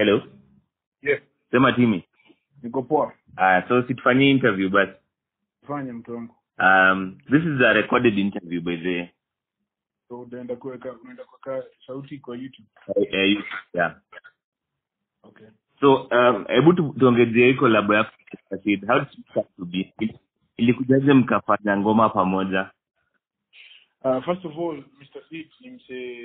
hello Yes, sema timi niko poa. uh, so situfanyie interview basi Fanya mtu wangu. um, this is a recorded interview by the way. So utaenda kuweka unaenda kuweka sauti kwa YouTube. uh, uh, yeah Okay. so um, hebu tu- tuongezie hii kolabo yako Rashid. how did it start to be ilikujaje mkafanya ngoma pamoja Uh, first of all, Mr. Six ni mse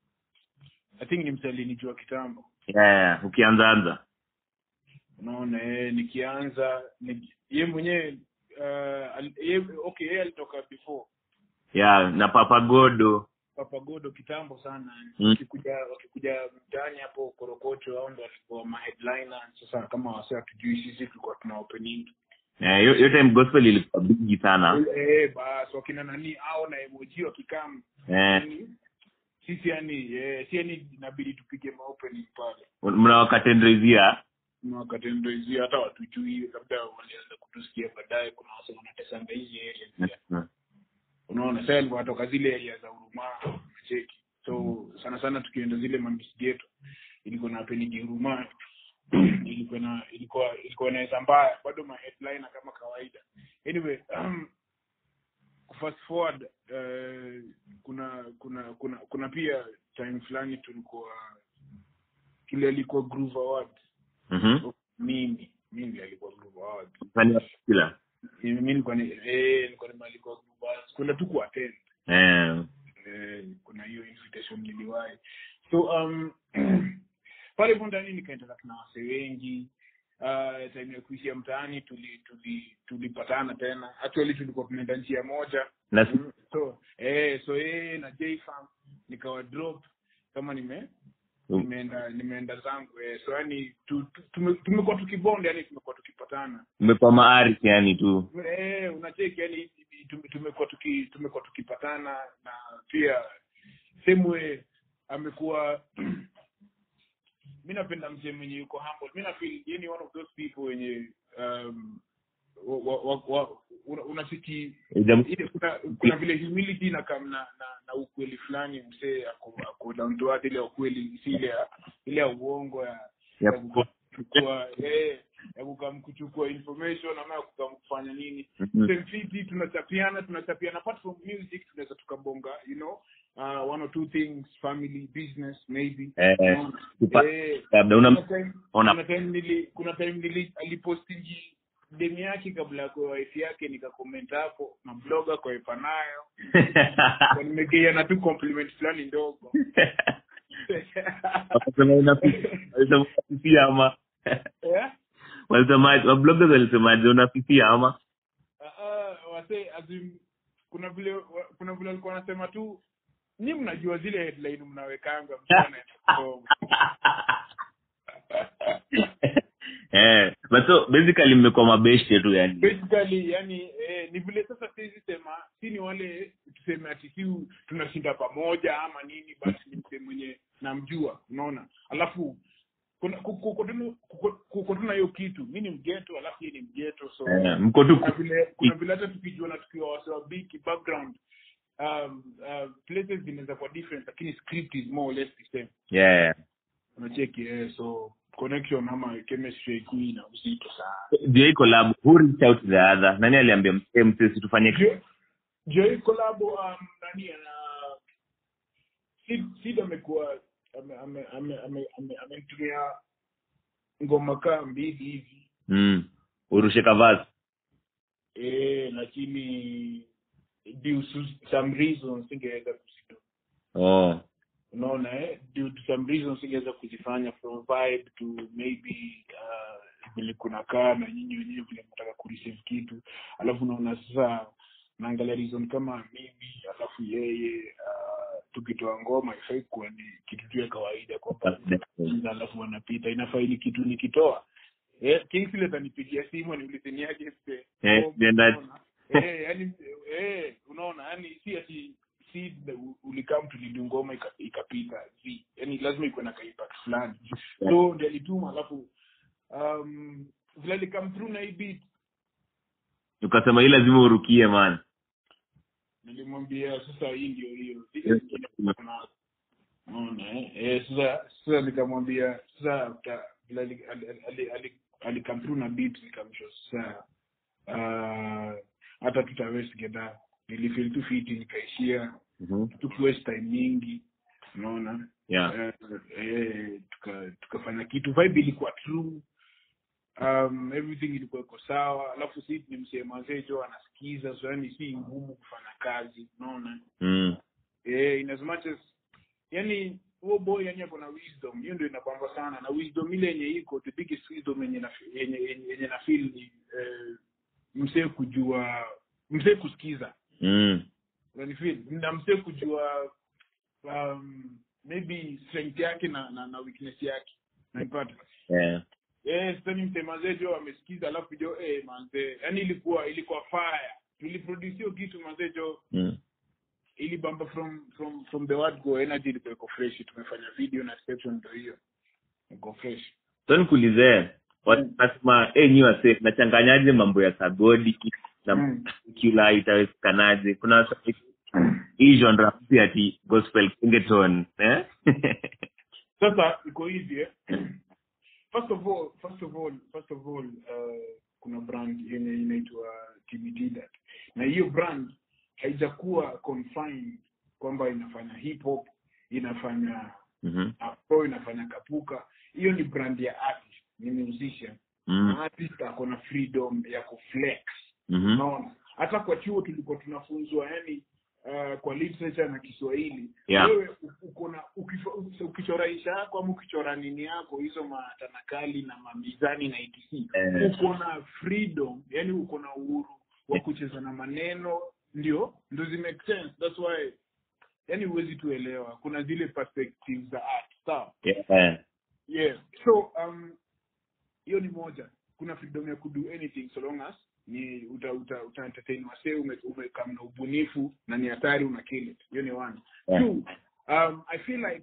I think ni mse alinijua kitambo. yeah, ukianzaanza Unaona eh nikianza ni, ye mwenyewe uh, al, ye, okay yeye alitoka before yeah na papa godo Papa Godo kitambo sana Mm. wakikuja wakikuja mtaani hapo Korokocho au ndo walikuwa ma headliner sasa kama wase hatujui sisi tulikuwa tuna opening Eh, hiyo hiyo time gospel ilikuwa bigi sana eh bas wakina nani au na emoji wakikam eh, yani sisi yani eh, si yani inabidi tupige maopening pale mnawakatendrezia wakatendezi hata watujui labda walianza kutusikia baadaye kuna wase wanatesanga hizi area pia unaona sasa alikuwa watoka zile area za Huruma cheki so sana sana tukienda zile mamisi geto ilikuwa na penigi Huruma ilikuwa na ilikuwa ilikuwa inaweza mbaya bado ma headliner kama kawaida anyway um, fast forward uh, kuna kuna kuna kuna pia time fulani tulikuwa kile alikuwa Groove Awards Mhm. mimi mimi alikuwa Groove Awards Msanii wa kila. mimi nilikuwa ni eh nilikuwa nimealikwa Groove Awards kwenda tu kuattend Eh, eh, kuna hiyo invitation niliwahi so um pale hivyo ndani nikaendelea na wase wengi uh, time ya kuishia mtaani tuli tuli tulipatana tena actually tulikuwa tunaenda njia moja na Mm, so eh so yeye na J-Farm nikawa drop kama nime Mm. nimeenda nimeenda zangu eh so yani tu, tu, tume- tumekuwa tukibonda yani tumekuwa tukipatana mmekuwa maarif yani tu eh unacheki yani tume- tumekuwa tuki tumekuwa tukipatana na pia semwe amekuwa mi napenda mzee mwenye yuko humble mi nafeel yeye ni one of those people wenye um, wa, wa, wa, wa, una- unacheki Ujam- ile kuna, kuna vile humility na kam na, na, na ukweli fulani msee ako, ako down to earth ile ya ukweli si ile ya ile ya uongo ya ya ya kuchukua eh ya kukam kuchukua information ama ya kukam kufanya nini Mhm. same fiti tunachapiana tunachapiana apart from music tunaweza tukabonga you know uh, one or two things family business maybe Eh, Unaona? kupa- Eh, labda una- kuna time- ona- kuna time nili kuna time nili alipostingi demu yake kabla ya kuwa wife yake nikakoment hapo na blogger kwa nayo Kwa nimegeana tu compliment fulani ndogo wakasema unafi- walisema unafifia ama eh walisemaje wabloggers walisemaje unafifia ama Ah, ah, wase azim kuna vile wa- kuna vile walikuwa wanasema tu ni mnajua zile headline mnawekanga mchana eh but so basically mmekuwa mabeshte tu yani basically yani eh, ni vile sasa siwezi sema si ni wale tuseme ati si tunashinda pamoja ama nini basi ni msee mwenye namjua unaona alafu kuna kuko- kuko tu- kuko- kuko tu na hiyo kitu mi ni mgeto alafu yeye ni mgeto so eh, mko tu kuna vile kuna vile hata tukijua na tukiwa wase wa big background um, uh, places zinaweza kuwa different lakini script is more or less the same yeah unacheki eh, so connection ama chemistry ikui na uzito sana ndio hii collab who reached out to the other nani aliambia msee msee situfanye Jo- Joy collab um, nani ana Sid Sid amekuwa ame- ame- ame- ame- ame- amenitumia ngoma kaa mbili hivi mm. urushe kavasi eh lakini due to some reasons singeweza kuzito oh unaona eh due to some reasons singeweza kuzifanya from vibe to maybe uh, vile kuna kaa na nyinyi wenyewe vile mnataka kureceive kitu alafu unaona sasa naangalia reason kama mimi alafu yeye uh, tukitoa ngoma ifai kuwa ni kitu tu ya kawaida kwamba That's alafu wanapita inafaa ili kitu nikitoa eh, Kingsley atanipigia simu aniulize ni aje mse. Eh, Oh, nenda- unaona? eh, yani eh, unaona yani si ati si ulikam tulidu ngoma ika- ikapita si yani lazima ikuwe na ka impact fulani so ndio alituma alafu um, vile alikam through na hii beat ukasema hii lazima urukie man nilimwambia sasa hii ndio hiyo Zile Yes. zingine kuna- unaona eh? eh sasa sasa nikamwambia sasa after vile ali- ali- ali- ali- alikam through na beat nikamsho sasa uh, hata tutawest together nilifeel tu fiti nikaishia Mhm. tukiwest time nyingi unaona yeah eh, eh, tuka- tukafanya kitu vibe ilikuwa true um, everything ilikuwa iko sawa alafu si ni msee mazee jo anasikiza so yani si ngumu kufanya kazi unaona mm. eh, in as much as yani huo boy yani ako na wisdom hiyo ndio inapamba sana na wisdom ile yenye iko the biggest wisdom yenye na yenye yenye, yenye na feel ni eh, msee kujua msee kusikiza Mm. unanifeel na msee kujua um, maybe strength yake na na, na weakness yake naipata yeah eh sasa msee mazee jo amesikiza alafu jo eh manze yani ilikuwa ilikuwa fire tuliproduce hiyo kitu mazee jo mm. ilibamba from from from the word go energy ilikuwa iko fresh tumefanya video na reception ndio hiyo iko fresh so nikuulize wanasema eh nyi wase nachanganyaje mambo ya sagodi na Mm. kila itawezekanaje kuna wase- hii genre mpya ati gospel kingeton eh sasa iko hivi eh? first of all first of all first of all uh, kuna brand yenye inaitwa TBT that na hiyo brand haijakuwa confined kwamba inafanya hip hop inafanya Mhm. afro inafanya kapuka hiyo ni brand ya artist ni musician Mm. artist ako na freedom ya kuflex Mhm. unaona hata kwa chuo tulikuwa tunafunzwa yani uh, kwa literature na kiswahili Yeah. wewe u- uko na ukifa- ukichora insha yako ama ukichora nini yako hizo matanakali na mamizani na etc Eh. uko na freedom yani uko na uhuru wa kucheza na maneno ndio ndio zimake sense that's why yani huwezi tuelewa kuna zile perspectives za art sawa Yeah. yeah so um hiyo ni moja kuna freedom ya kudo anything so long as ni uta uta, uta entertain wasee ume, umekam na ubunifu na ni hatari una kill it hiyo ni one Yeah. two um i feel like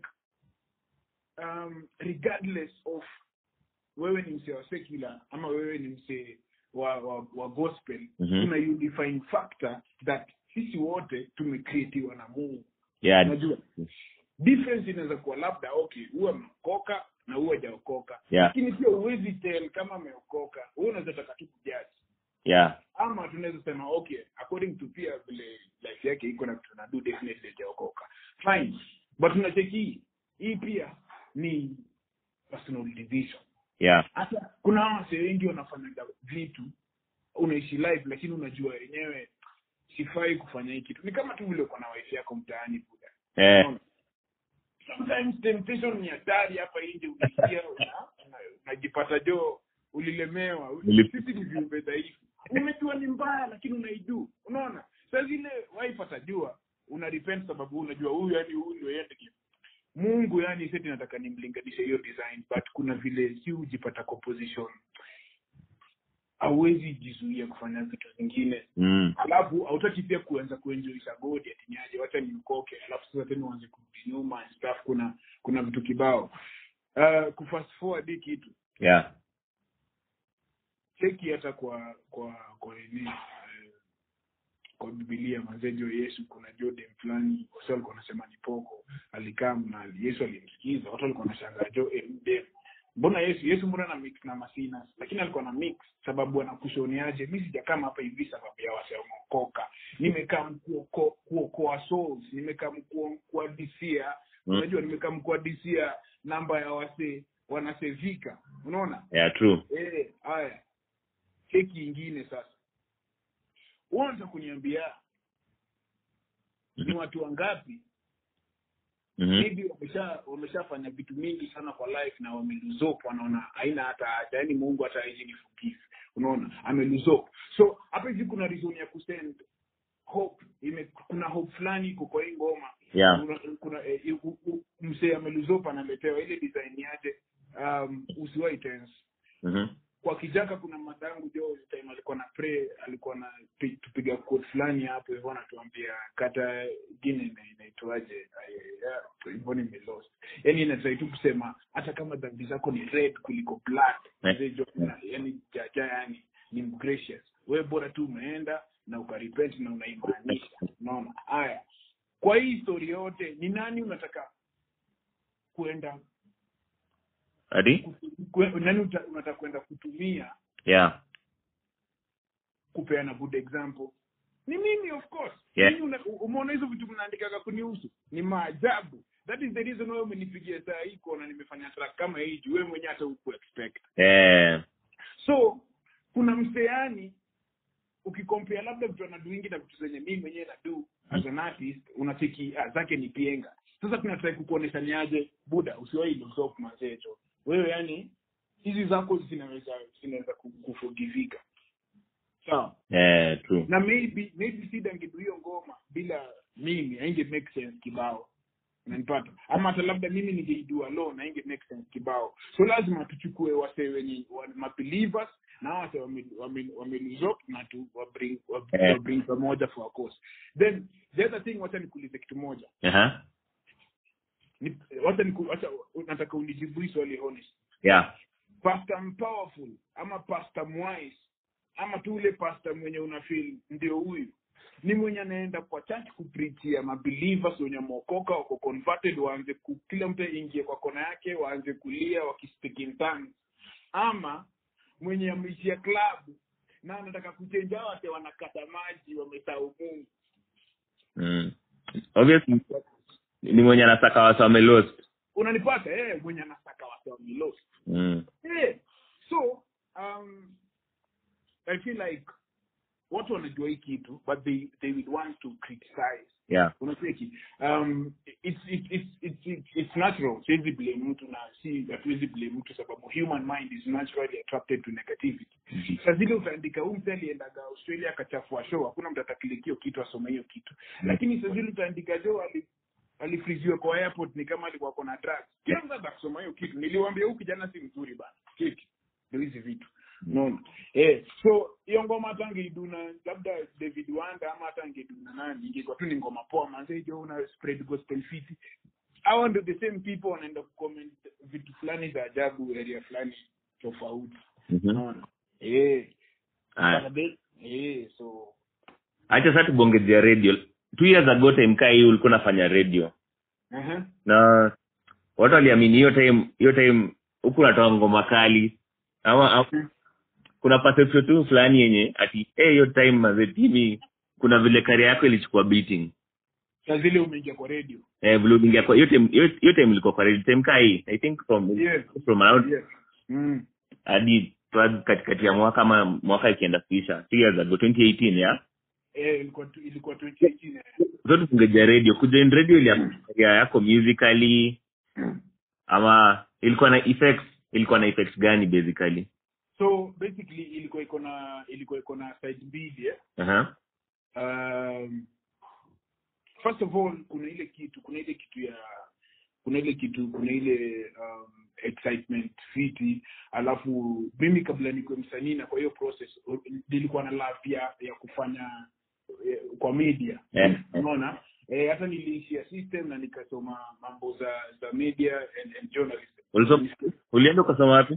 um regardless of wewe ni msee wa secular ama wewe ni msee wa, wa, wa gospel Mhm. kuna unifying factor that sisi wote tumecreatiwa na mungu Yeah. unajua difference inaweza kuwa labda okay huwa ameokoka na huwa hajaokoka Yeah. lakini pia huwezi tell kama ameokoka huwa unaweza taka tu kujaji Yeah. ama tunaweza sema okay according to pia vile life yake iko na vitu nadu definitely hajaokoka fine but unacheki hii pia ni personal decision Yeah. hata kuna hawa wasee wengi wanafanyaga vitu unaishi life lakini unajua wenyewe sifai kufanya hii kitu ni kama tu vile uko na wife yako mtaani buda Eh. Unaona? sometimes temptation ni hatari hapa nje unaingia una- una- unajipata jo ulilemewa Nili- sisi ni viumbe dhaifu umejua ni mbaya lakini unaidu unaona saa zile wife atajua una repent sababu unajua huyu yani huyu ndio yende mungu yani seti nataka nimlinganishe hiyo design but kuna vile si hujipata kwa position hauwezi jizuia kufanya vitu zingine Mm. alafu hautaki pia kuanza kuenjoisha godi atinyaje wacha niokoke alafu sasa tena uanze kurudi nyuma and stuff kuna kuna vitu kibao uh, kufast forward hii kitu Yeah. cheki hata kwa kwa kwa nini eh, kwa bibilia mazejo yesu kuna jodem fulani wasi walikuwa wanasema ni poko alikaa na yesu alimsikiza watu walikuwa wanashangaa jo eh, mdem mbona yesu yesu mbona na mix na masina lakini alikuwa na mix sababu anakushoniaje mi sijakama hapa hivi sababu ya waseomokoka nimekaa mkuoko- kuokoa souls nimekaa mkuo- kuadisia Mm. unajua nimekaa mkuadisia namba ya wase wanasevika unaona Yeah, true. Eh, haya keki ingine sasa uanza kuniambia ni watu wangapi Mhm. maybe wamesha wameshafanya vitu mingi sana kwa life na wameluzop wanaona haina hata haja yani mungu hata hizi ni forgive unaona ameluzop so hapa hivi kuna reason ya kusend hope ime, kuna hope fulani iko kwa hii ngoma Yeah. kuna, kuna eh, u- u- msee ameluzop analetewa ile design yake um, usiwai tense Mhm. kwa kijaka kuna madangu jo time alikuwa na pray alikuwa na pi- tupiga quote fulani hapo hivyo anatuambia kata gine ina- inaitwaje Ay, ya, hivyo nimelost yani inatrai tu kusema hata kama dhambi zako ni red kuliko blood Eh. mzee jo yani jaja yani ni gracious wewe bora tu umeenda na ukarepent na unaimaanisha unaona haya kwa hii story yote ni nani unataka kwenda ati kwe- nani uta- unataka kwenda kutumia yeah kupeana good example ni mimi of course Yeah. Mimi una- umeona hizo vitu mnaandikaga kunihusu ni maajabu that is the reason wewe umenipigia saa hii kuona nimefanya track kama hii juu wewe mwenyewe hata huku expect eh so kuna mseani ukikompea labda vitu anaduingi na vitu zenye mimi mwenyewe nadu as an artist unacheki ah, zake ni pienga sasa tunatrai kukuonesha niaje buda usiwahi losop mazecho wewe yani hizi zako zinaweza zinaweza ku- kufugivika sawa eh true na maybe maybe sida angedu hiyo ngoma bila mimi ainge make sense kibao unanipata ama hata labda mimi ningeidua alone ainge make sense kibao so lazima tuchukue wasee wenye wa- mabelievers na hao wasee wame- wame- wameluzop na tu wabring wa- Eh. wabring pamoja for a cause then the other thing wacha nikuulize kitu moja aha Ni- wacha niku- wacha nataka unijibu hii swali honest yeah pastor powerful ama pastor mwise ama tu ule pastor mwenye una feel ndio huyu ni mwenye anaenda kwa church kuprichia mabelievers wenye wameokoka wako converted waanze ku, kila mtu aingie kwa kona yake waanze kulia wakispeak in tongues ama mwenye ameishia club na anataka kuchenja wate wanakata maji wamesahau mungu mm. obviously ni mwenye anataka watu wamelost unanipata eh mwenye anataka watu wamelost mm. Yeah. So, um, I feel like watu wanajua hii kitu but they they would want to criticize yeah unacheki um, it's, it's, it's, it's, it's, it's natural siwezi blame mtu na si hatuwezi blame mtu sababu human mind is naturally attracted to negativity sa zile utaandika huu mtu aliendaga australia akachafua show hakuna mtu ataklikio kitu asome hiyo kitu lakini sa zile utaandika jo ali alifriziwa kwa airport ni kama alikuwa kona drugs kila mtu atakusoma hiyo kitu niliwambia huu kijana si mzuri bana kiki ndio hizi vitu unaona eh so hiyo ngoma hata angeiduna labda david wanda ama hata angeduna nani ingekuwa tu ni ngoma poa manze jo una spread gospel fit hawa ndio the same people wanaenda kucomment vitu fulani za ajabu area fulani tofauti Mhm. unaona eh Aya. But they- eh so acha sasa tubongezea radio two years ago time kaa hii ulikuwa unafanya radio aha na watu waliamini hiyo time hiyo time huku unatoa ngoma kali ama, ama kuna perception tu fulani yenye ati eh, hiyo time mazetimi kuna vile karia yako ilichukua beating saa zile umeingia kwa radio eh, vile uliingia kwa hiyo time hiyo hiyo time ilikuwa kwa radio time kaa hii i think from Yes. from around yes mm. hadi towards katikati ya mwaka ama mwaka ikienda kuisha two years ago 2018 ya eh ilikuwa tu- ilikuwa 2018 eh. zote tungeja radio kujoin radio iliaria yako musically ama ilikuwa na effects ilikuwa na effects gani basically so basically ilikuwa iko na ilikuwa iko na side mbili eh? Aha. um, first of all kuna ile kitu kuna ile kitu ya kuna ile kitu kuna ile um, excitement fiti alafu mimi kabla nikuwe msanii na kwa hiyo process u- nilikuwa na love ya, ya kufanya eh, kwa media Eh, eh. unaona eh, hata niliishia system na nikasoma mambo za za media and, and journalism Uliso- ulienda ukasoma wapi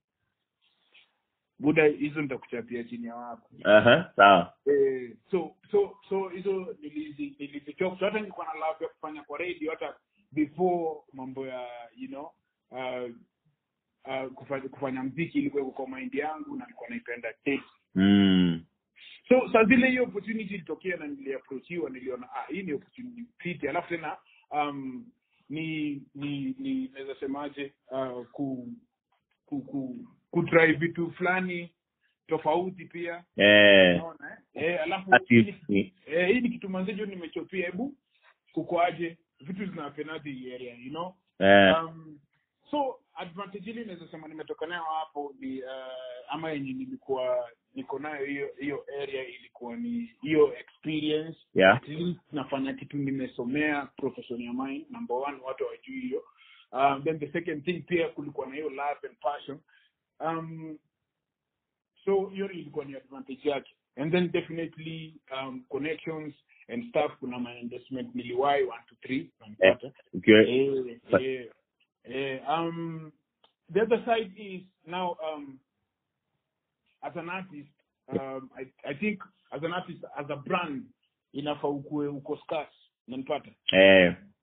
buda hizo nitakuchapia chini ya wapo Aha, sawa eh, so so so hizo nilizi- nilizichok so hata nilikuwa na love ya kufanya kwa radio hata before mambo ya you know uh, uh, kufanya, kufanya mziki ilikuwa iko kwa mind yangu na nilikuwa naipenda taste mm. so saa zile hiyo opportunity ilitokea na niliaprochiwa niliona ah, hii ni opportunity fiti alafu tena um, ni ni ni naweza semaje uh, ku ku, ku kutry vitu fulani tofauti pia eh, unaona eh? eh alafu ati- hii ni- ni- eh, hii ni kitu manzejo nimechopia hebu kukoaje vitu zinapenaje hii area you know eh, um, so advantage ile naweza sema nimetoka nayo hapo ni uh, ama yenye nilikuwa niko nayo hiyo hiyo area ilikuwa ni hiyo experience yeah. at least nafanya kitu nimesomea profession ya mine number one watu hawajui hiyo um, then the second thing pia kulikuwa na hiyo love and passion um, so hiyo ilikuwa ni advantage yake and then definitely um, connections and stuff kuna my investment niliwai one to three unanipata ukiwa Eh, But- eh, eh, um, the other side is now um, as an artist um, I, I think as an artist as a brand inafaa ukue uko scarce unanipata eh,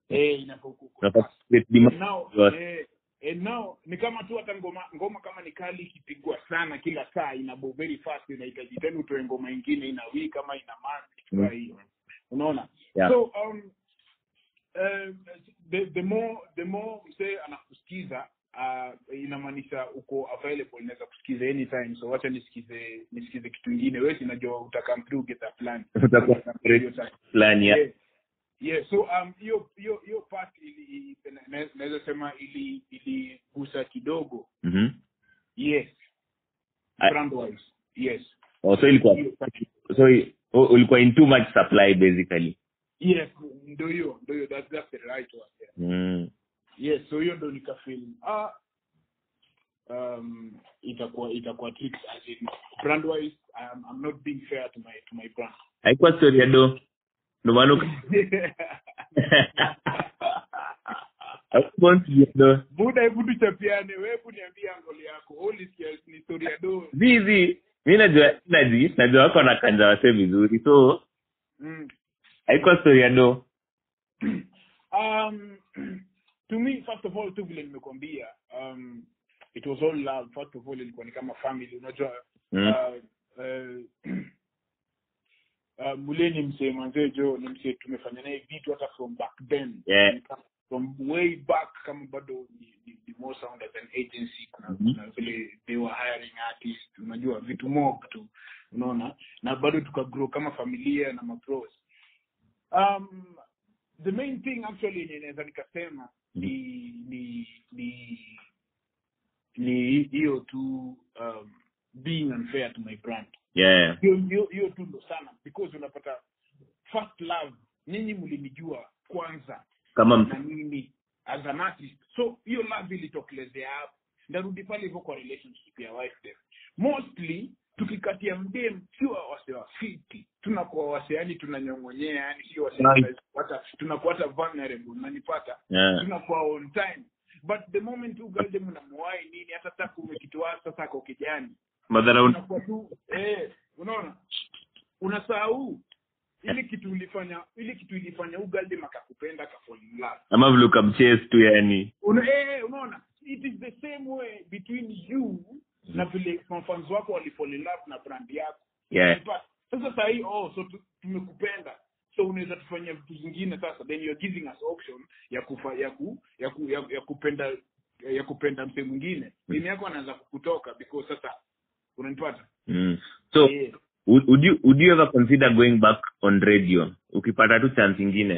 eh inafaa ku- ku- unafaa create demand now yote. eh, eh, now ni kama tu hata ngoma ngoma kama ni kali ikipigwa sana kila saa ina go very fast inahitaji tena utoe ngoma ingine ina wiki kama ina month kitu Mm. kama hiyo unaona Yeah. so um uh, the the more the more msee anakusikiza uh, inamaanisha uko available inaweza kusikiza anytime so wacha nisikize nisikize kitu ingine wewe sinajua utakam through get a plan Utakuwa fulani ya yeah. yeah so um hiyo hiyo hiyo part ili ili- na- naweza sema ili iligusa kidogo Mhm. yes I- brand wise yes Oh, so ilikuwa Hiyo part- so i- oh, ulikuwa in too much supply basically yes ndio hiyo ndio hiyo that's, that's the right one yeah. mm. yes so hiyo ndo nikafeel ah um itakuwa itakuwa tricks as in brand wise I'm, I'm not being fair to my to my brand haikuwa story ya do ndo maana uka- haikuwa story ya do buda hebu tuchapiane wewe hebu niambie angoli yako holy skills ni story ya do zizi mi najua naji najua wako na kanja wase vizuri so mm. haikuwa story ya do um to me first of all tu vile nimekwambia um it was all love first of all ilikuwa ni kama family unajua Mm. uh, uh, uh, mule ni msee manzee jo ni msee tumefanya naye vitu hata from back then Yeah. from way back kama bado ni, ni, ni more sound as an agency kuna, Mhm. kuna vile they were hiring artists unajua vitu mob tu unaona na bado tukagrow kama familia na mapros um the main thing actually yenye naweza nikasema ni ni ni ni hiyo tu um, being unfair to my brand yeah hiyo hiyo hiyo tu ndo sana because unapata first love nyinyi mlinijua kwanza kama na mtu mimi as an artist so hiyo love ilitokelezea hapo ndarudi pale hivyo kwa relationship ya wife dem mostly tukikatia mdem sio wase wa fiti tunakuwa wase yani tunanyongonyea yani sio wase Right. hata tunakuwa hata vulnerable unanipata yeah tunakuwa on time but the moment tu galde mnamuwai nini hata taku umekitoa sasa ako kijani madhara unakuwa tu eh unaona unasahau ile kitu ulifanya ile kitu ilifanya ugalde makakupenda akafall in love ama vile ukamchase tu yani Una, eh, unaona it is the same way between you na vile fans wako walifall in love na brand yako yeah But, sasa sahii oh so tu- tumekupenda so unaweza tufanyia vitu zingine sasa then you're giving us option ya kufa, ya ku, ya, ku, ya, ya kupenda ya kupenda mse mwingine dini yako anaanza kukutoka because sasa unanipata mm. so Eh, would, would you would you ever consider going back on radio ukipata tu chance ingine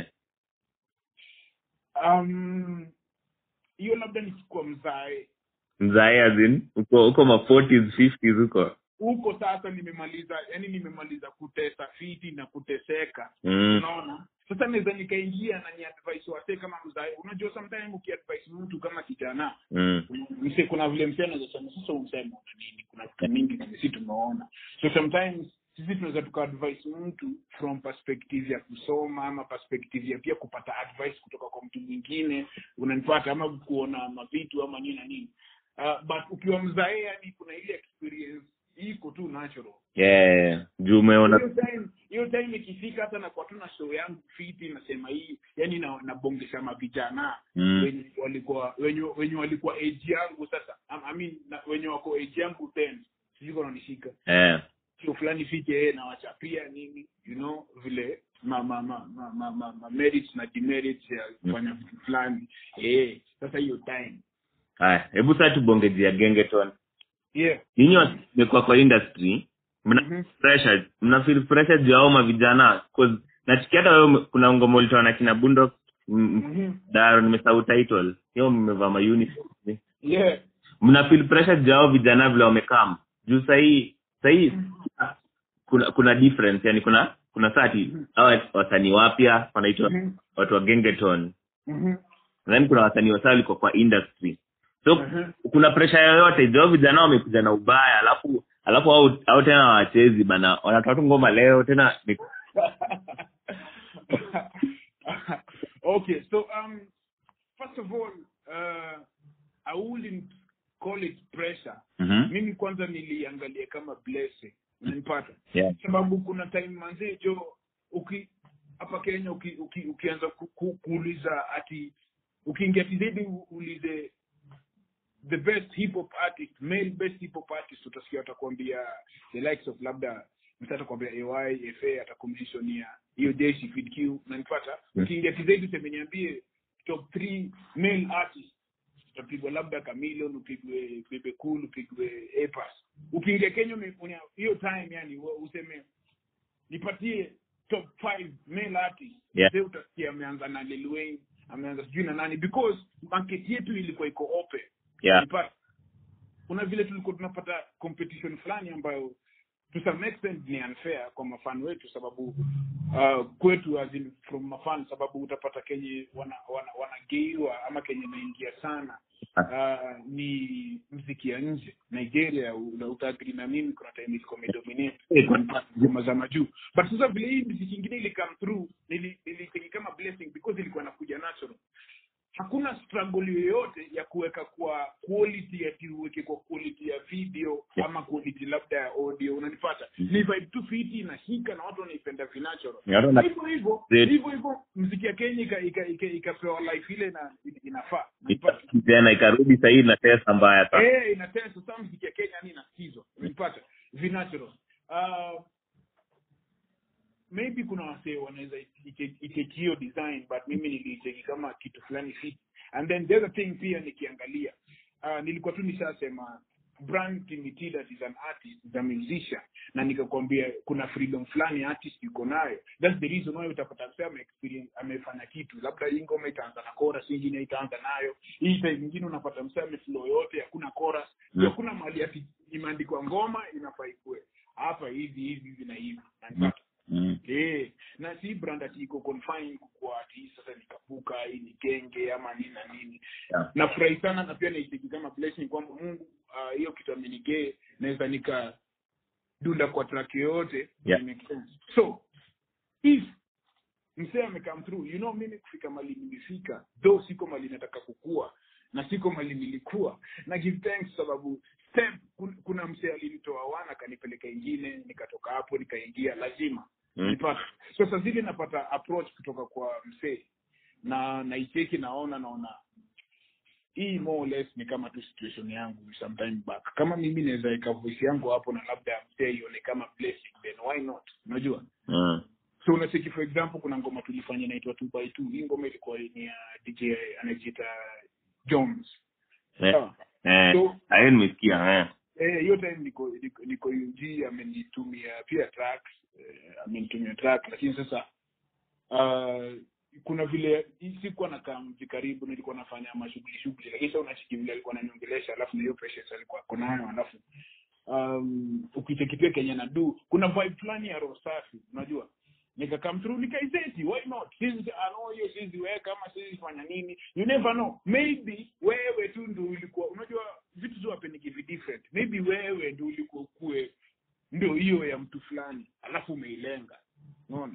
um hiyo labda nikikuwa mzae mzae azin uko uko ma 40s 50s huko huko sasa nimemaliza yani nimemaliza kutesa fiti na kuteseka mm. unaona sasa naweza nikaingia na ni advice wase kama mzae unajua sometimes ukiadvise mtu kama kijana Mm. mse kuna vile mse anaweza sema sasa umsema una nini kuna vitu mingi na sisi tumeona so sometimes sisi tunaweza tukaadvise mtu from perspective ya kusoma ama perspective ya pia kupata advice kutoka kwa mtu mwingine unanipata ama kuona mavitu ama nini na nini uh, but ukiwa mzae yani kuna ile experience iko tu natural yeah juu umeona hiyo time hiyo time ikifika hata nakuwa tu na show yangu fiti nasema hii yani na nabongesha mavijana Mm. wenye walikuwa wenye, wenye walikuwa age yangu sasa I, I mean na, wenye wako age yangu then sijui kama unanishika yeah show fulani fiti yeye nawachapia nini you know vile ma ma ma ma, ma, ma, ma merits na demerits ya kufanya vitu fulani eh sasa hiyo time haya hebu sasa tubongejea gengeton yeah nyinyi wamekuwa kwa industry mna Mhm. pressure mna feel pressure juu ya hao mavijana cause nachikia hata wewe ume- kuna ngoma ulitoa na kina bundo Mhm. daro nimesahau title hiyo mmevaa ma uniform yeah mna feel pressure juu ya hao vijana vile wamekam juu sahii sahii kuna kuna difference yani kuna kuna sati hawa wasanii wapya wanaitwa Mhm. watu wa gengeton Mhm. then kuna wasanii wasaa walikuwa kwa industry so Mhm. kuna presha yoyote jo vijana wamekuja na ubaya alafu alafu au, au tena wachezi bana wanatoa tu ngoma leo tena ni, okay, so um, first of all, uh, I wouldn't call it pressure. Mhm. Mimi kwanza niliangalia kama blessing, unanipata? yeah. Sababu kuna time manzee jo uki hapa kenya uki, uki, ukianza ku, ku, kuuliza ati ukiingia tizedi uulize the best hip hop artist male best hip hop artist utasikia atakwambia the likes of labda mtu atakwambia ay fa atakumentionia hiyo jeshi Kid Q nanipata Mm. ukiingia tizedi useme niambie top three male artist utapigwa labda Chameleon upigwe Bebe Cool upigwe Epas ukiingia Kenya ume- unya- hiyo time yani wa- useme nipatie top five male artists Yeah. Sasa utasikia ameanza na Lil Wayne ameanza sijui na nani because market yetu ilikuwa iko open yeah Unapata? kuna vile tulikuwa tunapata competition fulani ambayo to some extent ni unfair kwa mafan wetu sababu uh, kwetu as in from mafan sababu utapata kenye wana, wana, wanageiwa ama kenye inaingia sana uh, ni mziki ya nje nigeria una- utaagri na mimi kuna time ilikuwa imedominate Eh, ngoma za majuu but sasa vile hii mziki ingine ili come through nili- niliteki kama blessing because ilikuwa nakuja natural hakuna struggle yoyote ya kuweka kwa quality ati uweke kwa quality ya video Yeah. ama quality labda ya audio unanipata ni vibe tu fiti inashika na watu wanaipenda vinatural Yeah, I don't like- hivyo hivyo Great. hivyo hivyo mziki ya kenya ika- ika- ika- ikapewa life ile na inafaa unanipata tena ikarudi sahii na tesa mbaya sana eh inatesa sasa mziki ya Kenya ni inasikizwa unanipata vinatural uh, maybe kuna wasee wanaweza ite- itake hiyo design but mimi niliiteki kama kitu fulani fit and then the other thing pia nikiangalia uh, nilikuwa tu nishasema brand Timitida is an artist is a musician na nikakwambia kuna freedom fulani artist yuko nayo that's the reason why utapata msee ame experience amefanya kitu labda hii ngoma itaanza na chorus ingine itaanza nayo hii time nyingine unapata msee ameflow yote hakuna chorus Mm. mm. hakuna mali ati imeandikwa ngoma inafaa ikue hapa hivi hivi hivi na hivi Unanipata? Mm. Eh, na si brand ati iko confined kwa ati hii sasa nikapuka hii ni genge ama nini na nini Yeah. nafurahi sana na pia naitiki kama blessing kwamba mungu ah, hiyo kitu amenigee naweza nika dunda kwa track yoyote Yeah. it makes sense. so if msee amecome through you know mimi kufika mali nilifika though siko mali nataka kukua na siko mali nilikuwa na give thanks sababu step kun- kuna msee alinitoa wana akanipeleka ingine nikatoka hapo nikaingia lazima Mm. nipata so saa zile napata approach kutoka kwa msee na naicheki naona naona hii more or less ni kama tu situation yangu sometime back kama mimi naweza weka voice yangu hapo na labda msee ione kama blessing then why not unajua Mm. so unacheki for example kuna ngoma tulifanya inaitwa two by two hii ngoma ilikuwa ni ya dj anajiita jones Eh, Sawa. eh, So- hayo nimesikia eh. Eh, hiyo time niko niko, niko UG amenitumia pia tracks eh, amenitumia track lakini sasa uh, kuna vile hii sikuwa nakaa mji karibu nilikuwa nafanya mashughuli shughuli lakini sasa unachiki vile alikuwa ananiongelesha alafu na hiyo patience alikuwa ako nayo alafu um, ukichekipia Kenya na du kuna vibe fulani ya roho safi unajua nikakam through nikaizeti why not sisi ano hiyo sisi weka ama sisi fanya nini you never know maybe wewe tu ndio ulikuwa unajua vitu zo hapeniki vi different maybe wewe ndio ulikuwa ukue ndio hiyo ya mtu fulani alafu umeilenga unaona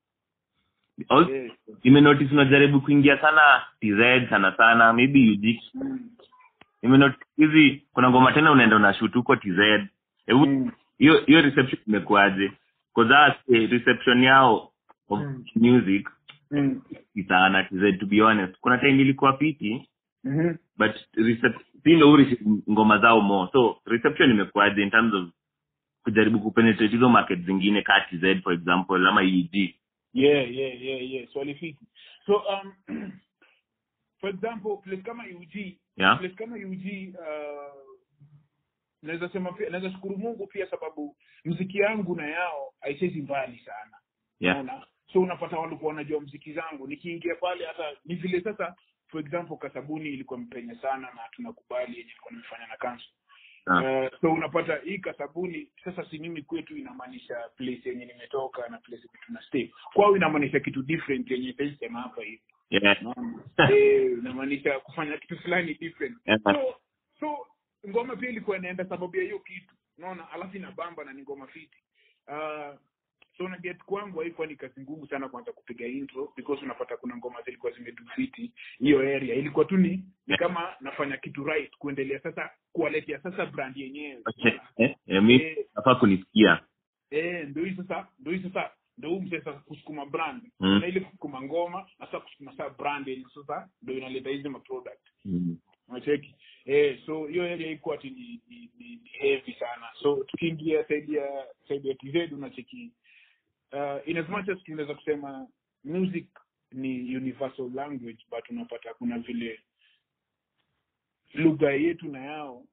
Al- Eh, nimenotice unajaribu kuingia sana tz sana sana maybe UG. mm, nimenotice hizi kuna ngoma tena unaenda unashoot huko tz hebu mm, hiyo hiyo reception imekuaje because eh, reception yao of Mm. music mm, ni sana tz to be honest kuna time ilikuwa piti mhm. but recep- si ndo uri ngoma zao more so reception imekuaje in terms of kujaribu kupenetrate hizo market zingine ka tz for example ama eg yeah yeah yeah yeah swali fiti so um for example place kama UG yeah place kama UG uh, naweza sema pia naweza shukuru Mungu pia sababu mziki yangu na yao haichezi mbali sana yeah unaona so unapata walikuwa wanajua mziki zangu nikiingia pale hata ni vile sasa for example kasabuni ilikuwa mpenya sana na tunakubali yenye ilikuwa nimefanya na kansu Ah. uh, so unapata hii kasabuni sasa si mimi kwetu inamaanisha place yenye nimetoka na place yenye tuna stay kwao inamaanisha kitu different yenye sema hapa hivi yeah Unaona? eh, inamaanisha kufanya kitu fulani different Yeah. so so ngoma pia ilikuwa inaenda sababu ya hiyo kitu unaona alafu inabamba na ni ngoma fiti uh, so na get kwangu haikuwa ni kazi ngumu sana kwanza kupiga intro because unapata kuna ngoma zilikuwa zimedufiti hiyo area ilikuwa tu ni ni Yeah. kama nafanya kitu right kuendelea sasa kuwaletea sasa brand yenyewe Okay. unaona? Eh, eh, mi Eh, nafaa kunisikia eh, ndio hii sasa ndio hii sasa ndo huu msee sasa kusukuma brand Mm. na ile kusukuma ngoma na sasa kusukuma saa brand ili sasa ndo inaleta hizi maproduct Mm. unacheki eh so hiyo area iko ati ni, ni, ni, ni heavy sana so tukiingia saidi ya saidi ya TZ unacheki uh, in as much as tunaweza kusema music ni universal language but unapata kuna vile lugha yetu na yao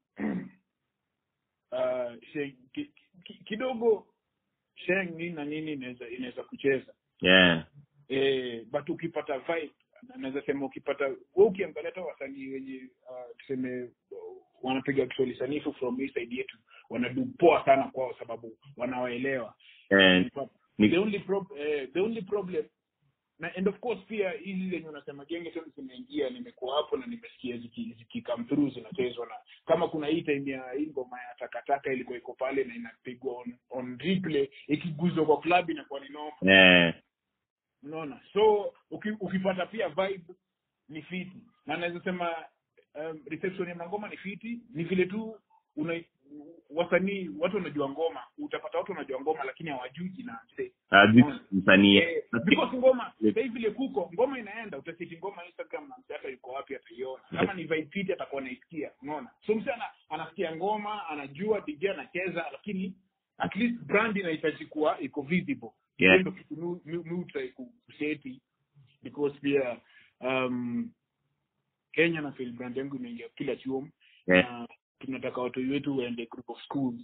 uh, she, ki, ki, kidogo sheng nini na nini inaweza inaweza kucheza yeah eh, but ukipata vibe na- naweza sema ukipata we ukiangalia hata wasanii wenye uh, tuseme uh, wanapiga kiswahili sanifu from hii side yetu wanadu poa sana kwao sababu wanawaelewa eh, ni- the only prob- eh, the only problem na and of course pia hizi zenye unasema genge tena zimeingia nimekuwa hapo na nimesikia ziki, ziki come through zinachezwa na kama kuna hii time ya hii ngoma ya takataka ilikuwa iko pale na inapigwa on, on replay ikiguzwa kwa club inakuwa ni noma eh, unaona so uki, ukipata pia vibe ni fiti na naweza sema um, reception ya mangoma ni fiti ni vile tu una wasanii watu wanajua ngoma utapata watu wanajua ngoma lakini hawajui jina msee hajui msanii Eh, because ngoma sasa hivi vile kuko ngoma inaenda utasiti ngoma instagram na msee hata yuko wapi ataiona kama ni vibe fit atakuwa anaisikia unaona so msee ana, anasikia ngoma anajua dj anacheza lakini at least brand inahitaji kuwa iko visible Yeah. Hiyo ndio kitu mi- mi- mi hutry ku- kuseti because pia um, kenya na feel brand yangu imeingia kila chuo Yeah. na tunataka watu wetu waende group of schools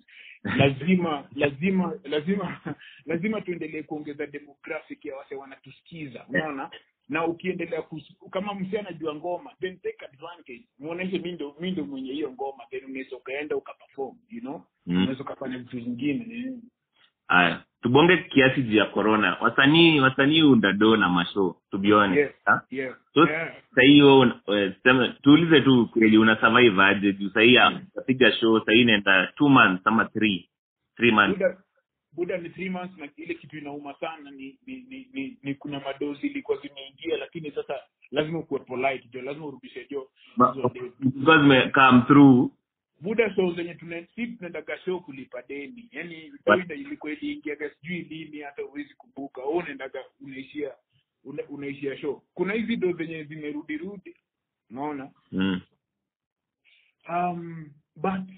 lazima lazima lazima lazima tuendelee kuongeza demographic ya wase wanatusikiza unaona na ukiendelea kus- kama msi anajua ngoma then take advantage muoneshe mi ndo mi ndo mwenye hiyo ngoma then unaweza ukaenda ukaperform you know Mm. unaweza ukafanya vitu zingine eh. haya tubonge kiasi juu ya corona wasanii wasanii undado na mashow to be honest Yes. ha? yeah So, yeah sahii wewe sema tuulize tu kweli una survive aje juu sahii unapiga show sahii inaenda two months ama three three months buda buda ni three months na ile kitu inauma sana ni ni, ni, ni, ni kuna madozi ilikuwa zimeingia lakini sasa lazima ukuwe polite jo lazima urudishe jo Ma- hizo deni. because me come through buda show zenye tuna si tunaendaga show kulipa deni yani What? kawaida ilikuwa iliingiaga sijui lini hata huwezi kumbuka wewe unaendaga unaishia una, unaishia show kuna hizi do zenye zimerudi rudi unaona mm. um but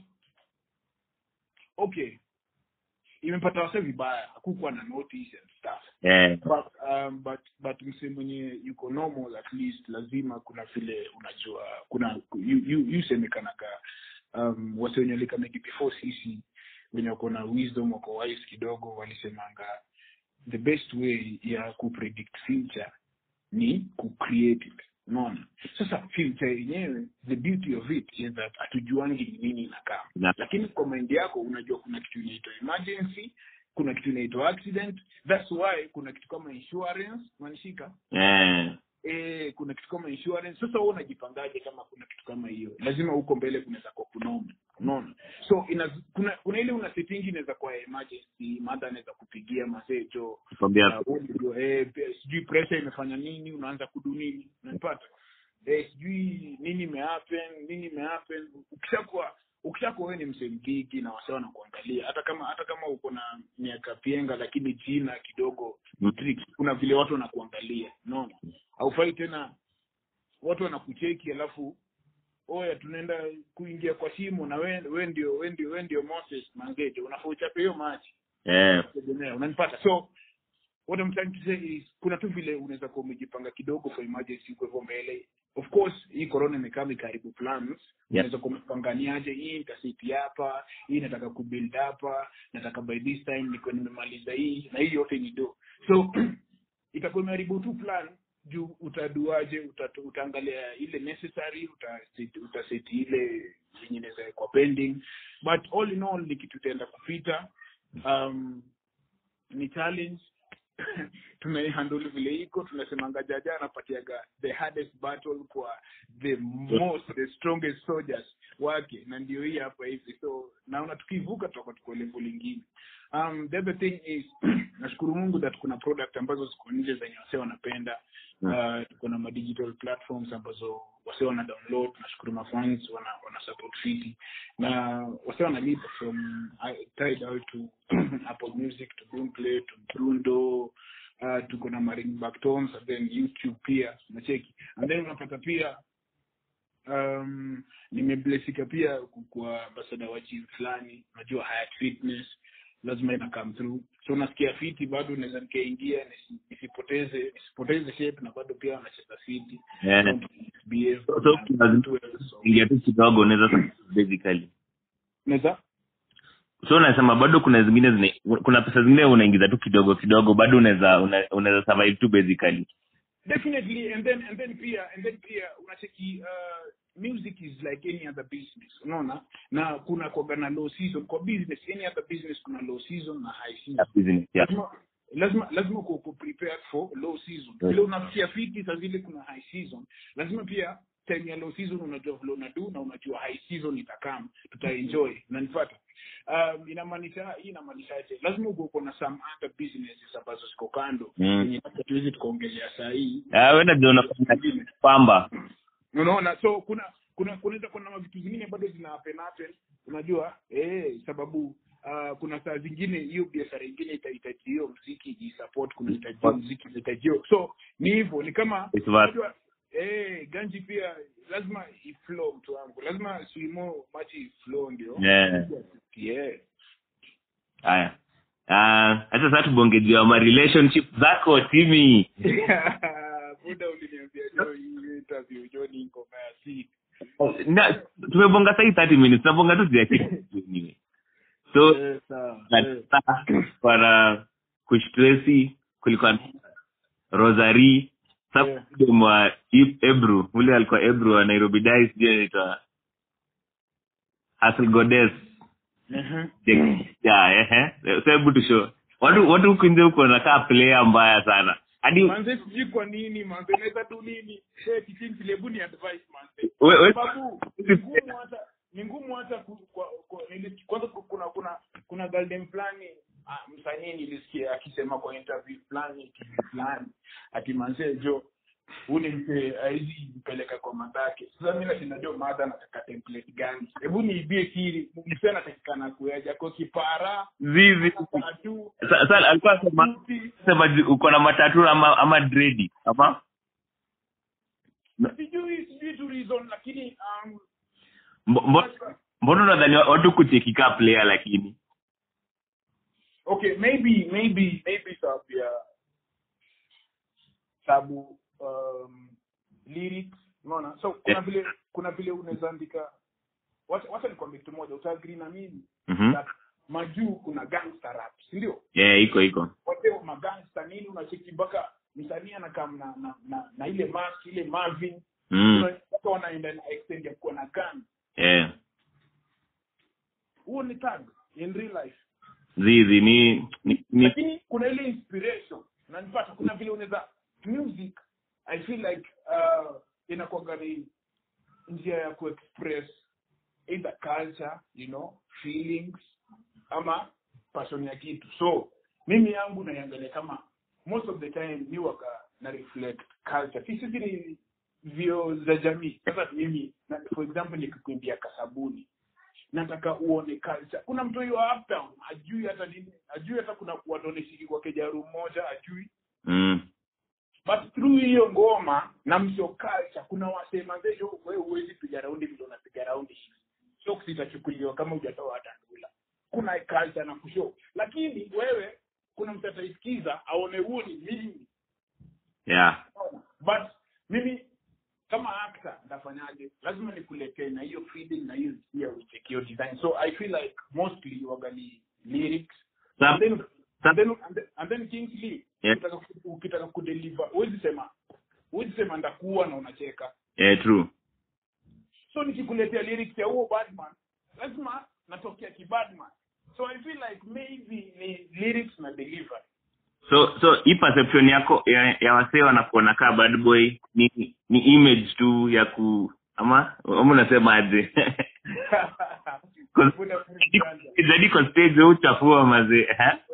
okay imepata wase vibaya hakukuwa na notice and stuff yeah. but um, but but msee mwenye yuko normal at least lazima kuna vile unajua kuna yu- yu- yusemekanaga um, wase wenye walika maybe before sisi wenye wako na wisdom wako wise kidogo walisemanga the best way ya kupredict future ni kucreate it unaona sasa future yenyewe the beauty of it is that hatujuangi ni nini inakaa Na- lakini kwa mind yako unajua kuna kitu inaitwa emergency kuna kitu inaitwa accident that's why kuna kitu kama insurance unanishika yeah. eh kuna kitu kama insurance sasa wewe unajipangaje kama kuna kitu kama hiyo lazima huko mbele kunaweza kuwa kunoma unaona so ina, kuna kuna ile una setting inaweza kuwa emergency mother anaweza kupigia masejo Kwambia- eh, pe- sijui pressure imefanya nini unaanza kudu nini unanipata eh, sijui nini imehappen nini imehappen ukishakuwa ukishakuwa wewe ni msemgigi na wase wanakuangalia hata kama hata kama uko na miaka pienga lakini jina kidogo Mm. trick kuna vile watu wanakuangalia unaona haufai tena watu wanakucheki alafu oya tunaenda kuingia kwa shimo na we, we ndio we ndio we ndio moses mangeje unafaa uchape hiyo machi yeah. tegemea unanipata so what I'm trying to say is kuna tu vile unaweza kuwa umejipanga kidogo for emergency kwa hivyo mbele of course hii corona imekaa mikaribu plans unaweza kuwa umepanganiaje hii nitasiti hapa hii nataka kubuild hapa nataka by this time niko nimemaliza hii na hii yote ni do so itakuwa imeharibu tu plan juu utaduaje uta, utaangalia ile necessary utaseti utaseti ile yenye inaweza wekwa pending but all in all ni kitu itaenda kupita um, ni challenge tunaihandle vile iko tunasemanga jaja anapatiaga the hardest battle kwa the most the strongest soldiers wake na ndio hii hapa hivi so naona tukivuka tutakuwa tuko level lingine um, the other thing is nashukuru mungu that kuna product ambazo ziko nje zenye wase wanapenda uh, tuko na ma digital platforms ambazo wase wana download nashukuru mafans wana, wana support fiti na wase wanalipa from I- tidal to apple music to boomplay to brundo uh, tuko na maring backtones and then youtube pia nacheki and then unapata pia um, nimeblesika pia ku- kwa ambasada wa gym fulani unajua Hyatt fitness lazima ina come through so nasikia fiti bado naweza nikaingia nisi- nisipoteze nisipoteze shape na bado pia wanacheza fiti Yeah. Don't behave So- so kuna- so, ingia tu kidogo unaweza basically naweza so unasema bado kuna zingine zine, kuna pesa zingine unaingiza tu kidogo kidogo bado unaweza una- unaweza survive tu basically definitely and then and then pia and then pia unacheki uh, music is like any other business unaona na kuna kwaga na low season kwa business any other business kuna low season na high season ya business yeah. lazima lazima lazima uko uko prepared for low season Yes. vile unafikia fiti saa zile kuna high season lazima pia time ya low season unajua vile unadu na unajua high season itakam tutaenjoy unanipata um, inamaanisha hii inamaanishaje lazima uko uko na some other businesses ambazo ziko kando Mm. yenye hata tuwezi tukaongelea saa hii Ah, wewe ndio unafanya pamba unaona so kuna kuna kunaweza kuna vitu zingine bado zina happen happen unajua eh sababu uh, kuna saa zingine hiyo biashara ingine itahitaji hiyo mziki isupport kuna hitaji hiyo mziki itahitaji hiyo so ni hivyo ni kama It's vast. unajua eh ganji pia lazima iflow mtu wangu lazima swimo maji iflow ndio Yeah. yeah haya Ah, hata sasa tubonge juu ya ma relationship zako timi muda uliniambia jo hii interview jo ni ngoma ya si na tumebonga sahii 30 minutes tunabonga tu juu ya kitu anyway. so eh sawa na- eh. para kushtresi kulikuwa na rosary Yeah. mwa ebru ule alikuwa ebru wa nairobi dai sijui anaitwa Hazel goddess Mhm. yeah, ehe. so hebu tusho watu watu huku nje huko wanakaa player mbaya sana hadi manze sijui kwa nini manze naweza tu nini hey, kitinzi lebu ni advice manze we- we- sababu ni ngumu hata ni ngumu hata ku- kwa- kwa- nilisikia- kwanza ku- kuna kuna kuna galdem fulani ah, msanii nilisikia akisema kwa interview fulani TV fulani ati manze jo ule mpe aizi mpeleka kwa madhake sasa mi nashinda jo madha nataka template gani hebu niibie kiri mse anatakikana kueja ko kipara zizi tatu Sa- sa- alikuwa sema suti sema ji- uko na matatu ama ama dredi ama sijui sijui tu reason lakini um, Mbo- mbo- mbona unadhani watu kuchekika player lakini okay maybe maybe maybe sababu ya sababu um, lyrics unaona so kuna Yeah. vile kuna vile unaweza andika wacha wacha nikwambie kitu moja utaagree na mimi Mhm. that majuu kuna gangster rap si ndio yeah iko iko wote magangster nini unacheki mpaka msanii anakam na, na, na, na ile mask ile Marvin mm. mpaka wanaenda na extend ya kuwa na gun yeah. huo ni tag in real life zizi ni ni, ni lakini kuna ile inspiration unanipata kuna vile unaweza music i feel like uh, inakuwaga ni njia ya kuexpress either culture you know feelings ama passion ya kitu so mimi yangu naiangalia kama most of the time mi waka na reflect culture si sisi ni vio za jamii sasa mimi na, for example nikikuimbia kasabuni nataka uone culture kuna mtu hiyo uptown ajui hata nini ajui hata kuna watu wanashiriki kwa kejaru mmoja ajui mm. but through hiyo ngoma na msio culture kuna wasema zeyo wewe huwezi piga raundi vile unapiga raundi hivi so sitachukuliwa kama hujatoa hata ndula kuna culture na kushow lakini wewe kuna mtu ataisikiza aone huo ni mimi yeah but mimi kama actor ndafanyaje lazima nikuletee na hiyo feeling na hiyo hisia uicheki hiyo design so i feel like mostly wagali lyrics Sa- and then sa- and then and then, and then Kingsley Yeah. ukitaka ku- ukitaka kudeliver huwezi sema huwezi sema ndakuwa na unacheka yeah true so nikikuletea lyrics ya huo badman lazima natokea kibadman so i feel like maybe ni lyrics na delivery so so hii perception yako ya, ya wasee wanakuona kaa bad boy ni ni image tu ya ku ama ama unasema aje Kuna free ganja. zaidi kwa stage wewe uchafua mazee eh? Wewe- wewe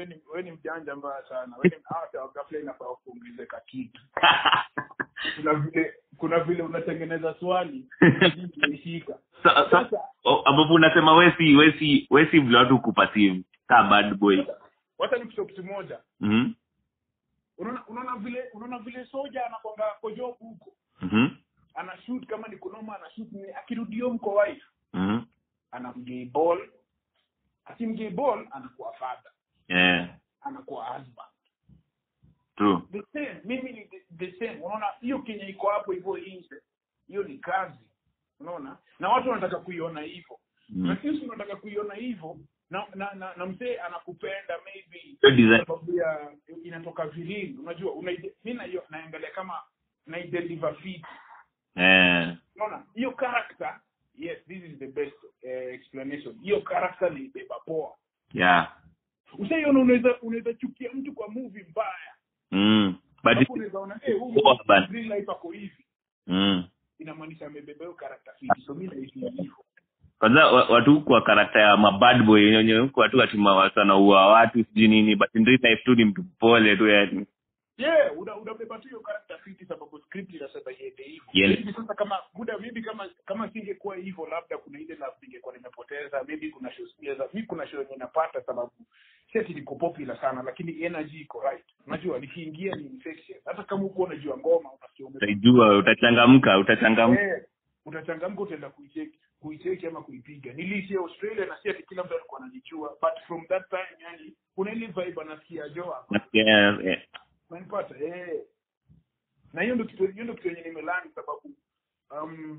we ni we ni mjanja mbaya sana we ni hata ghafla inafaa kuongezeka kitu kuna vile kuna vile unatengeneza swali imeshika Sa- sa- sasa oh, ambapo unasema wesi wesi wesi vile watu kupasive ka bad boy wacha nikusema kitu moja Mhm. unaona unaona vile unaona vile soja anakwanga kwa job huko Mhm. ana shoot kama ni kunoma ana shoot ni akirudi home kwa wife Mhm. anamgei ball akimgei ball anakuwa father Yeah. anakuwa husband True. the same mimi ni the, the same unaona hiyo kenya iko hapo hivyo nje hiyo ni kazi unaona na watu wanataka kuiona hivyo Mm. na sisi tunataka kuiona hivyo na na, na, na mzee anakupenda maybe Hiyo design. sababu ya inatoka vilini unajua unaide- mi naio- naangalia kama naideliver fit Eh. unaona hiyo character yes this is the best uh, explanation hiyo character naibeba poa Yeah. ushaiona unaweza unaweza chukia mtu kwa movie mbaya Mm. But Alafu unaweza ona eh huyu Poa bana. real life ako hivi mm. inamaanisha amebeba hiyo character fit so mimi naishi hivyo kwanza wa- watu kwa karakta ya mabad boy wenye huku watu watima wanaua watu sijui nini but in real life tu ni mtu pole tu yani yeah una unabeba tu hiyo character fit sababu script inasema iende hivyo Yes. Maybe sasa kama muda maybe kama kama singekuwa hivyo labda kuna ile na ningekuwa nimepoteza maybe kuna show pia za mimi kuna show yenye napata sababu seti liko popular sana lakini energy iko right unajua nikiingia ni infection hata kama uko unajua ngoma unasikia ume utajua utachangamka utachangamka Eh, utachangamka utaenda kuicheki kuicheki ama kuipiga niliishia australia na si ati kila mtu alikuwa anajijua but from that time yani kuna ile vibe anasikia joa Nasikia, eh, unanipata eh na hiyo ndio kitu hiyo ndio kitu yenye nimelani sababu um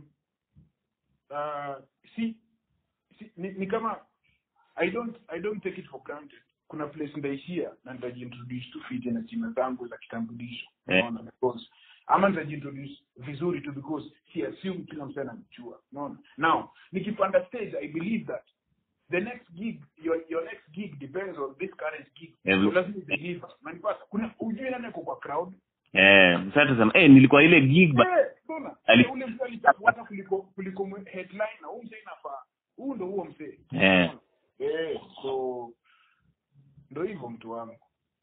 uh, si, si ni, ni kama i don't i don't take it for granted kuna place ndaishia na nitajiintroduce tu fit na jina zangu za kitambulisho Eh. unaona because ama nitajiintroduce vizuri tu because si assume kila mtu anamjua unaona now nikipanda stage i believe that the next gig your your next gig depends on this current gig Every- so lazima deliver unanipata kuna ujui nani ako kwa crowd eh, sasa tusema eh, nilikuwa ile gig but Eh, mbona? Ali- Eh, ule mzee alitafuata kuliko kuliko mwe- headline na huyu mzee inafaa huu ndo huo mzee Eh. eh so ndo hivyo mtu wangu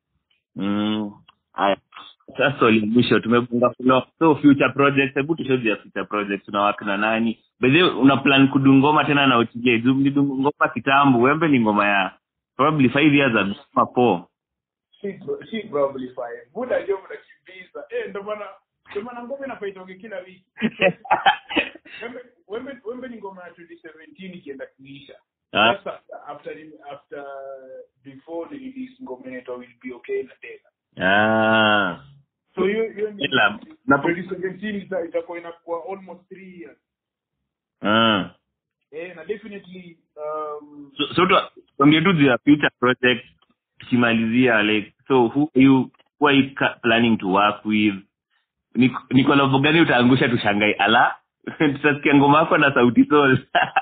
mm, haya sasa swali la mwisho tumefunga flow so future projects hebu tushow ya future projects unawaka na nani by the way una plan kudungoma tena na OTJ juu mlidunga ngoma kitambo wembe ni ngoma ya probably five years ago ama four si si probably fine buda ndio mnakimbiza eh ndo maana ndio maana ngoma inafaitoke kila wiki wembe wembe wembe ni ngoma ya 2017 ikienda kuisha Ah. sasa after after before the release ngoma inaitwa will be okay na tena ah so hiyo hiyo ni Ila, napo- 2017 ita- itakuwa inakuwa almost 3 years ah eh na definitely um so, so tu- tuambie tu juu ya future project tukimalizia like so who are you who are you ca- planning to work with ni ni kolabo gani utaangusha tushangai ala tutasikia ngoma yako na sauti sol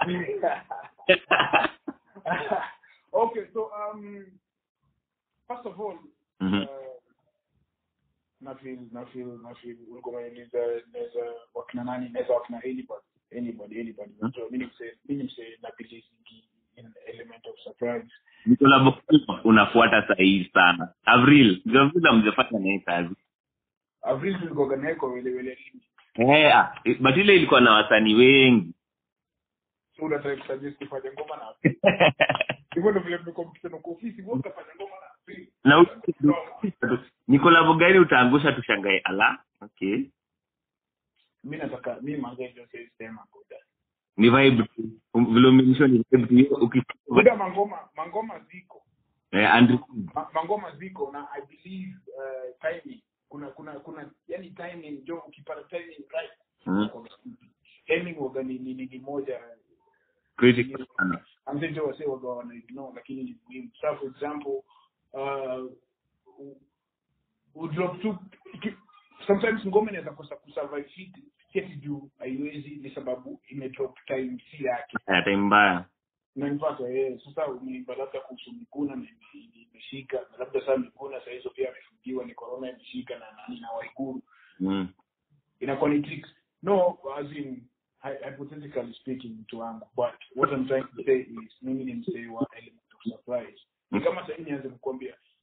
okay so um first of all Mhm. uh, na feel na feel na feel ulikuwa unaniuliza naweza wakina nani naweza wakina anybody anybody anybody so mimi mse mimi mse na believe in element of surprise ni kolabo gani unafuata sahihi sana avril ndio vile amjafanya naye kazi avril tulikuwa naye kwa wele wele lini eh ah, but ile ilikuwa na wasanii wengi so unataka kusuggest kufanya ngoma na hivyo ndio vile mmekuwa mkisema kwa ofisi wewe utafanya ngoma na avril na u- ni kolabo gani utaangusha tushangae ala okay mimi nataka mimi manze ndio siwezi sema buda ni vibe tu Um, vile umeonyesha ni vibe tu Hiyo uki- buda mangoma mangoma ziko eh, Andrew Ma- mangoma ziko na i believe uh, timing kuna kuna kuna yani timing jo ukipata timing right Mm. timing waga ni, ni, ni, ni moja critical sana amzejo wase waga wana ignore lakini ni muhimu sa for example uh, u- udrop tu iki- sometimes ngoma inaweza kosa kusurvive fit kiasi juu haiwezi ni sababu imedrop time si yake Eh, time mbaya nanipata eh, sasa umeimba labda kuhusu Miguna na ime- ime- imeshika na labda saa Miguna saa hizo pia amefungiwa ni corona imeshika na nani na Waiguru mm. inakuwa ni tricks no as in hy- hypothetically speaking mtu wangu but what I'm trying to say is mimi ni msee wa element of surprise ni kama sasa nianze kukwambia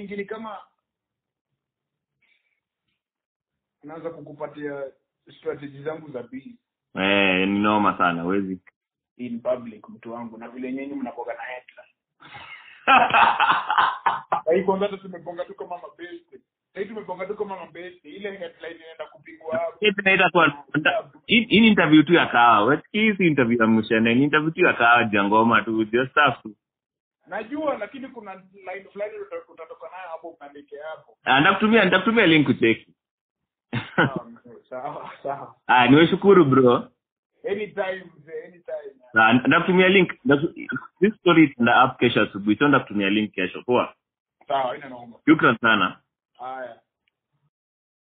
mingi ni kama naanza kukupatia strategy zangu za biz eh ni noma sana wezi in public mtu wangu na vile nyinyi mnakoga na headline Sahii kwanza hata tumegonga tu kama mabeste sahii tumegonga tu kama mabeste ile headline inaenda kupigwa hapo Hii tunaita kwa hii hii ni interview tu ya kawa wesikii hii si interview ya mshene ni interview tu ya kawa jangoma tu just stuff tu najua lakini kuna line fulani uta- utatoka nayo hapo uandike hapo Ah, ndakutumia ndakutumia link kucheki Sawa, sawa sawa ah niweshukuru bro anytime mzee anytime na ndakutumia link Ndaku- this story itaenda up kesho asubuhi so ndakutumia link kesho poa sawa ina naomba shukran sana haya